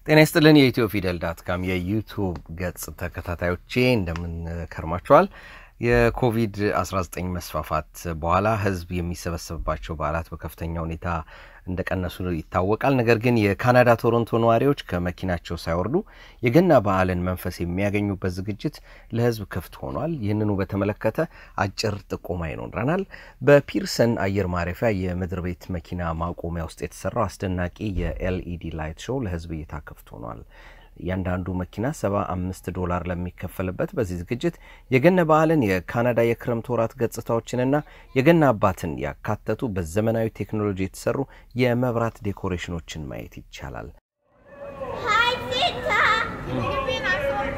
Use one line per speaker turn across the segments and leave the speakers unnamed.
ጤና ይስጥልን የኢትዮ ፊደል ዳት ካም የዩቱብ ገጽ ተከታታዮቼ እንደምን ከርማችኋል? የኮቪድ-19 መስፋፋት በኋላ ህዝብ የሚሰበሰብባቸው በዓላት በከፍተኛ ሁኔታ እንደቀነሱ ይታወቃል። ነገር ግን የካናዳ ቶሮንቶ ነዋሪዎች ከመኪናቸው ሳይወርዱ የገና በዓልን መንፈስ የሚያገኙበት ዝግጅት ለህዝብ ክፍት ሆኗል። ይህንኑ በተመለከተ አጭር ጥቆማ ይኖረናል። በፒርሰን አየር ማረፊያ የምድር ቤት መኪና ማቆሚያ ውስጥ የተሰራው አስደናቂ የኤልኢዲ ላይት ሾው ለህዝብ እይታ ክፍት ሆኗል። እያንዳንዱ መኪና ሰባ አምስት ዶላር ለሚከፈልበት በዚህ ዝግጅት የገና በዓልን የካናዳ የክረምት ወራት ገጽታዎችንና የገና አባትን ያካተቱ በዘመናዊ ቴክኖሎጂ የተሰሩ የመብራት ዴኮሬሽኖችን ማየት ይቻላል።
Hi, Santa.
Can you be an iPhone?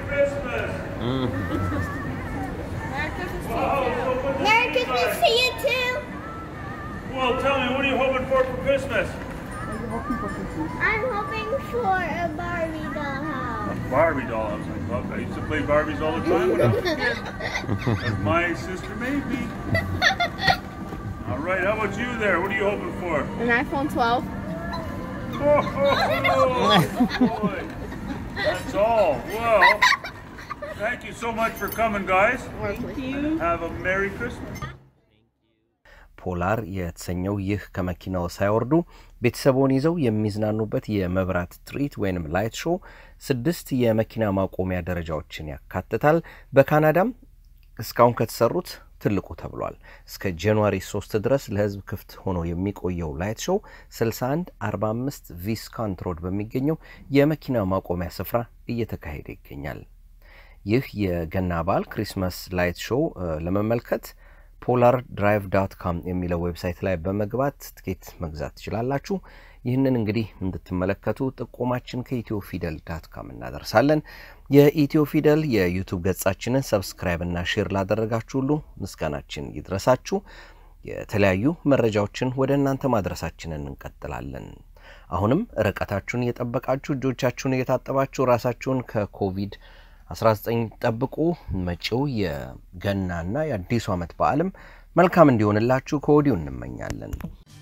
Merry Christmas to you.
Merry Christmas to you too.
Well, tell me, what are you hoping for for Christmas?
I'm hoping for a Barbie dollhouse.
Barbie doll. I was like, well, I used to play Barbies all the time when I was a kid. As my sister made me. All right, how about you there? What are you hoping for?
An iPhone 12.
Oh, boy. That's all. Well, thank you so much for coming, guys.
Thank you.
Have a Merry Christmas.
ፖላር የተሰኘው ይህ ከመኪናው ሳይወርዱ ቤተሰቦን ይዘው የሚዝናኑበት የመብራት ትርኢት ወይንም ላይት ሾው ስድስት የመኪና ማቆሚያ ደረጃዎችን ያካትታል። በካናዳም እስካሁን ከተሰሩት ትልቁ ተብሏል። እስከ ጃንዋሪ 3 ድረስ ለሕዝብ ክፍት ሆኖ የሚቆየው ላይት ሾው 61 45 ቪስካንት ሮድ በሚገኘው የመኪና ማቆሚያ ስፍራ እየተካሄደ ይገኛል። ይህ የገና በዓል ክሪስማስ ላይት ሾው ለመመልከት ፖላር ድራይቭ ዳት ካም የሚለው ዌብሳይት ላይ በመግባት ትኬት መግዛት ትችላላችሁ። ይህንን እንግዲህ እንድትመለከቱ ጥቆማችን ከኢትዮ ፊደል ዳት ካም እናደርሳለን። የኢትዮ ፊደል የዩቱብ ገጻችንን ሰብስክራይብ እና ሼር ላደረጋችሁ ሁሉ ምስጋናችን ይድረሳችሁ። የተለያዩ መረጃዎችን ወደ እናንተ ማድረሳችንን እንቀጥላለን። አሁንም ርቀታችሁን እየጠበቃችሁ እጆቻችሁን እየታጠባችሁ ራሳችሁን ከኮቪድ 19 ጠብቁ። መጪው የገናና የአዲሱ ዓመት በዓልም መልካም እንዲሆንላችሁ ከወዲሁ እንመኛለን።